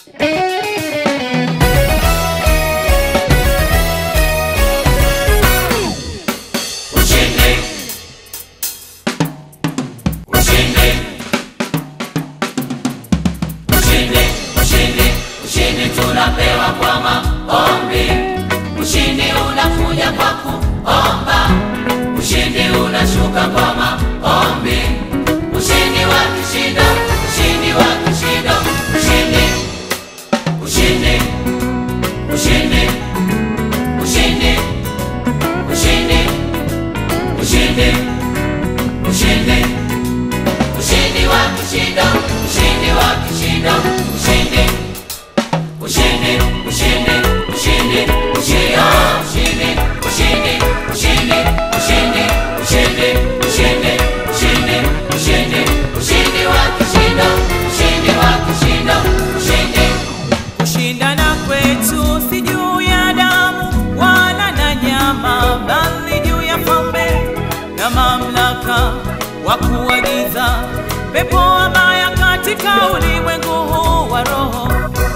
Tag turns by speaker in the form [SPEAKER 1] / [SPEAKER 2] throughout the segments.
[SPEAKER 1] Ushindi. Ushindi. Ushindi, ushindi, ushindi tunapewa kwa maombi. Ushindi unakuja kwa kuomba. Ushindi unashuka kwa maombi. Ushindi wa kishindo, ushindi wa kishindo, ushindi. Ushindi. Ushindi. Ushindi. Ushindi. Ushindi. Ushindi. Ushindi wa kishindo, ushindi wa kishindo, ushindi. Ushindi, ushindi, ushindi, ushindi, oh, ushindi, ushindi, ushindi, ushindi, ushindi, ushindi, ushindi, ushindi, ushindi wa kishindo, ushindi wa kishindo, ushindi.
[SPEAKER 2] Kushindana kwetu si juu ya damu wala na nyama, bali juu ya falme na mamlaka wa kuagiza pepo wabaya katika ulimwengu huu wa roho.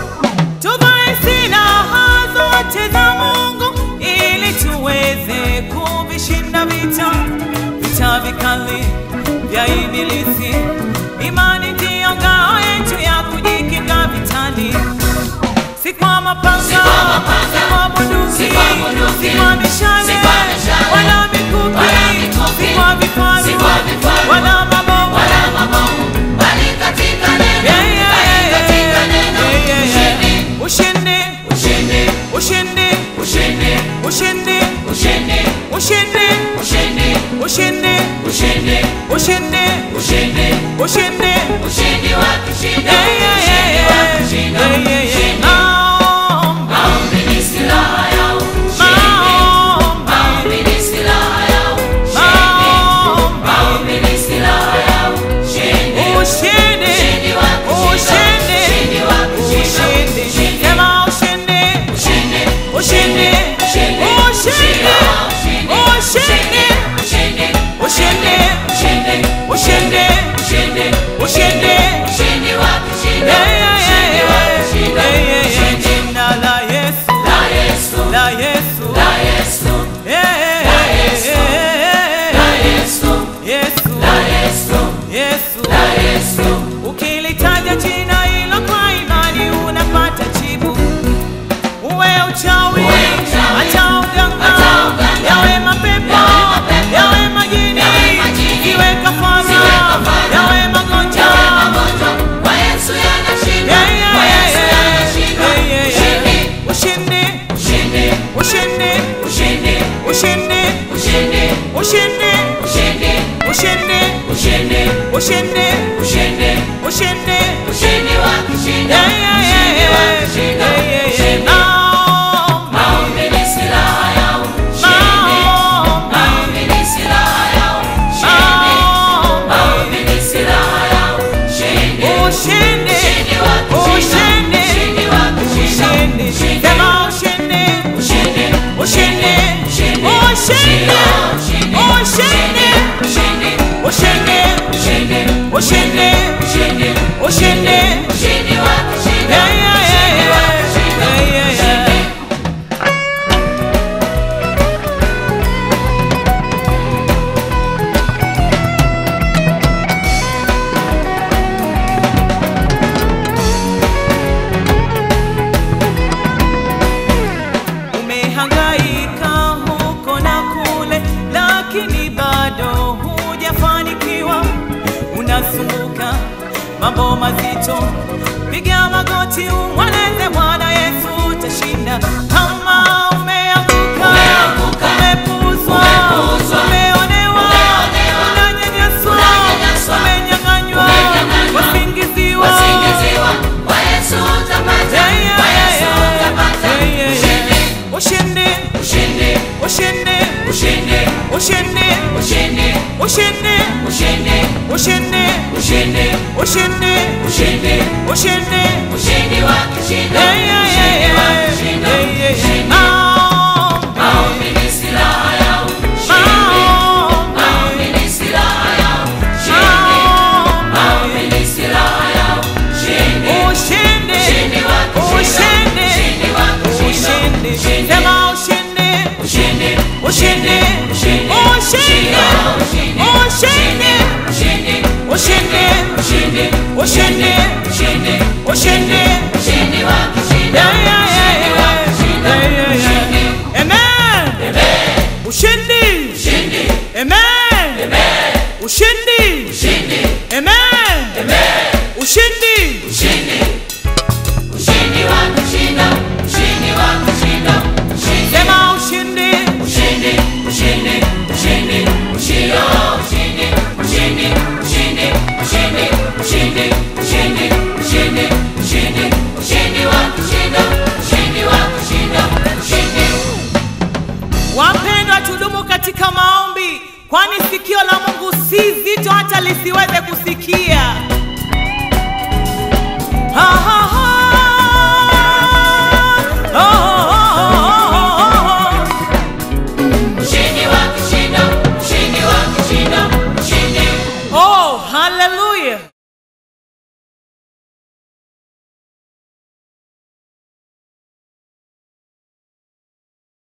[SPEAKER 2] Tuvae silaha zote za Mungu ili tuweze kuvishinda vita, vita vikali vya ibilisi. Imani ndiyo ngao yetu ya kujikinga vitani si kwa mapanga,
[SPEAKER 1] Si kwa mapanga,
[SPEAKER 2] si kwa bunduki,
[SPEAKER 1] si kwa bunduki,
[SPEAKER 2] si kwa mishale,
[SPEAKER 1] si kwa mishale,
[SPEAKER 2] wala mikuki,
[SPEAKER 1] wala mikuki,
[SPEAKER 2] si kwa vifaru,
[SPEAKER 1] si kwa vifaru,
[SPEAKER 2] wala mabomu.
[SPEAKER 1] Wala mabomu, bali katika neno,
[SPEAKER 2] Yeah, yeah,
[SPEAKER 1] bali
[SPEAKER 2] yeah,
[SPEAKER 1] katika
[SPEAKER 2] yeah,
[SPEAKER 1] neno,
[SPEAKER 2] yeah, yeah,
[SPEAKER 1] ushindi,
[SPEAKER 2] yeah. Ushindi,
[SPEAKER 1] ushindi,
[SPEAKER 2] ushindi,
[SPEAKER 1] ushindi,
[SPEAKER 2] ushindi,
[SPEAKER 1] ushindi,
[SPEAKER 2] ushindi,
[SPEAKER 1] ushindi,
[SPEAKER 2] ushindi,
[SPEAKER 1] ushindi,
[SPEAKER 2] ushindi,
[SPEAKER 1] ushindi,
[SPEAKER 2] ushindi.
[SPEAKER 1] ushindi wa kishindo,
[SPEAKER 2] Yeah, yeah, yeah,
[SPEAKER 1] ushindi wa
[SPEAKER 2] yeah.
[SPEAKER 1] kishindo,
[SPEAKER 2] Yeah, yeah, yeah.
[SPEAKER 1] ushindi.
[SPEAKER 2] Maombi,
[SPEAKER 1] Maombi ni silaha ya ushindi.
[SPEAKER 2] maombi,
[SPEAKER 1] Maombi ni silaha ya ushindi.
[SPEAKER 2] maombi.
[SPEAKER 1] Maombi ni silaha ya ushindi.
[SPEAKER 2] Ushindi,
[SPEAKER 1] Ushindi wa kishindo,
[SPEAKER 2] ushindi,
[SPEAKER 1] ushindi wa kishindo,
[SPEAKER 2] ushindi.
[SPEAKER 1] ushindi.
[SPEAKER 2] Sema ushindi,
[SPEAKER 1] Ushindi,
[SPEAKER 2] ushindi,
[SPEAKER 1] ushindi,
[SPEAKER 2] ushindi,
[SPEAKER 1] ushindi,
[SPEAKER 2] ushindi,
[SPEAKER 1] ushindi,
[SPEAKER 2] ushindi,
[SPEAKER 1] ushindi,
[SPEAKER 2] ushindi,
[SPEAKER 1] ushindi,
[SPEAKER 2] ushindi.
[SPEAKER 1] ushindi wa kishindo,
[SPEAKER 2] Yeah, yeah, yeah,
[SPEAKER 1] ushindi wa
[SPEAKER 2] yeah.
[SPEAKER 1] kishindo,
[SPEAKER 2] Yeah, yeah, yeah.
[SPEAKER 1] ushindi.
[SPEAKER 2] Jina la Yesu,
[SPEAKER 1] La Yesu,
[SPEAKER 2] la Yesu,
[SPEAKER 1] la Yesu,
[SPEAKER 2] Yeah,
[SPEAKER 1] La Yesu, la Yesu,
[SPEAKER 2] Yesu,
[SPEAKER 1] la Yesu,
[SPEAKER 2] Yesu.
[SPEAKER 1] la Yesu.
[SPEAKER 2] Ukilitaja jina hilo kwa imani unapata jibu. Uwe uchawi,
[SPEAKER 1] Uwe uchawi,
[SPEAKER 2] hata uganga,
[SPEAKER 1] hata uganga,
[SPEAKER 2] yawe mapepo,
[SPEAKER 1] yawe mapepo,
[SPEAKER 2] yawe majini,
[SPEAKER 1] yawe majini,
[SPEAKER 2] iwe kafara,
[SPEAKER 1] iwe kafara,
[SPEAKER 2] yawe magonjwa.
[SPEAKER 1] Yawe magonjwa, kwa Yesu yanashinda,
[SPEAKER 2] Yeah, yeah,
[SPEAKER 1] kwa
[SPEAKER 2] yeah,
[SPEAKER 1] Yesu
[SPEAKER 2] yeah.
[SPEAKER 1] yanashinda.
[SPEAKER 2] Yeah, yeah, yeah.
[SPEAKER 1] Ushindi,
[SPEAKER 2] Ushindi,
[SPEAKER 1] ushindi,
[SPEAKER 2] ushindi,
[SPEAKER 1] ushindi,
[SPEAKER 2] ushindi,
[SPEAKER 1] ushindi,
[SPEAKER 2] ushindi,
[SPEAKER 1] ushindi,
[SPEAKER 2] ushindi,
[SPEAKER 1] ushindi,
[SPEAKER 2] ushindi,
[SPEAKER 1] ushindi,
[SPEAKER 2] ushindi.
[SPEAKER 1] ushindi wa kishindo,
[SPEAKER 2] Yeah, yeah, yeah,
[SPEAKER 1] ushindi wa
[SPEAKER 2] yeah.
[SPEAKER 1] kishindo,
[SPEAKER 2] Yeah, yeah, yeah.
[SPEAKER 1] ushindi.
[SPEAKER 2] Maombi,
[SPEAKER 1] Maombi ni silaha ya ushindi.
[SPEAKER 2] maombi,
[SPEAKER 1] Maombi ni silaha ya ushindi.
[SPEAKER 2] maombi.
[SPEAKER 1] Maombi ni silaha ya ushindi.
[SPEAKER 2] Ushindi,
[SPEAKER 1] Ushindi wa kishindo,
[SPEAKER 2] ushindi,
[SPEAKER 1] ushindi wa kishindo,
[SPEAKER 2] ushindi.
[SPEAKER 1] ushindi.
[SPEAKER 2] Sema ushindi,
[SPEAKER 1] Ushindi,
[SPEAKER 2] ushindi,
[SPEAKER 1] ushindi,
[SPEAKER 2] ushindi,
[SPEAKER 1] ushindi,
[SPEAKER 2] ushindi,
[SPEAKER 1] ushindi,
[SPEAKER 2] ushindi,
[SPEAKER 1] ushindi,
[SPEAKER 2] ushindi,
[SPEAKER 1] ushindi,
[SPEAKER 2] ushindi.
[SPEAKER 1] ushindi wa kishindo,
[SPEAKER 2] Yeah, yeah, yeah,
[SPEAKER 1] ushindi wa
[SPEAKER 2] yeah.
[SPEAKER 1] kishindo,
[SPEAKER 2] Yeah, yeah, yeah.
[SPEAKER 1] ushindi.
[SPEAKER 2] Umehangaika huko na kule, lakini bado hujafanikiwa. Unasumbuka mambo mazito, piga magoti umweleze Bwana Yesu, utashinda. Kama umeanguka,
[SPEAKER 1] Umeanguka,
[SPEAKER 2] umepuuzwa,
[SPEAKER 1] umepuuzwa,
[SPEAKER 2] umeonewa,
[SPEAKER 1] umeonewa,
[SPEAKER 2] unanyanyaswa,
[SPEAKER 1] unanyanyaswa,
[SPEAKER 2] umenyang'anywa,
[SPEAKER 1] umenyang'anywa,
[SPEAKER 2] wasingiziwa,
[SPEAKER 1] Wasingiziwa, kwa Yesu utapata,
[SPEAKER 2] Yeah, yeah,
[SPEAKER 1] kwa
[SPEAKER 2] yeah,
[SPEAKER 1] Yesu
[SPEAKER 2] yeah.
[SPEAKER 1] utapata,
[SPEAKER 2] Yeah, yeah,
[SPEAKER 1] ushindi,
[SPEAKER 2] yeah. ushindi,
[SPEAKER 1] ushindi,
[SPEAKER 2] ushindi,
[SPEAKER 1] ushindi,
[SPEAKER 2] ushindi,
[SPEAKER 1] ushindi,
[SPEAKER 2] ushindi,
[SPEAKER 1] ushindi,
[SPEAKER 2] ushindi,
[SPEAKER 1] ushindi,
[SPEAKER 2] ushindi,
[SPEAKER 1] ushindi,
[SPEAKER 2] ushindi.
[SPEAKER 1] ushindi wa kishindo,
[SPEAKER 2] Yeah, yeah, yeah,
[SPEAKER 1] ushindi wa
[SPEAKER 2] yeah.
[SPEAKER 1] kishindo,
[SPEAKER 2] Yeah, yeah, yeah.
[SPEAKER 1] ushindi.
[SPEAKER 2] Maombi,
[SPEAKER 1] Maombi ni silaha ya ushindi.
[SPEAKER 2] maombi,
[SPEAKER 1] Maombi ni silaha ya ushindi.
[SPEAKER 2] maombi.
[SPEAKER 1] Maombi ni silaha ya ushindi.
[SPEAKER 2] Ushindi,
[SPEAKER 1] Ushindi wa
[SPEAKER 2] katika maombi, kwani sikio la Mungu si zito hata lisiweze kusikia. Aha.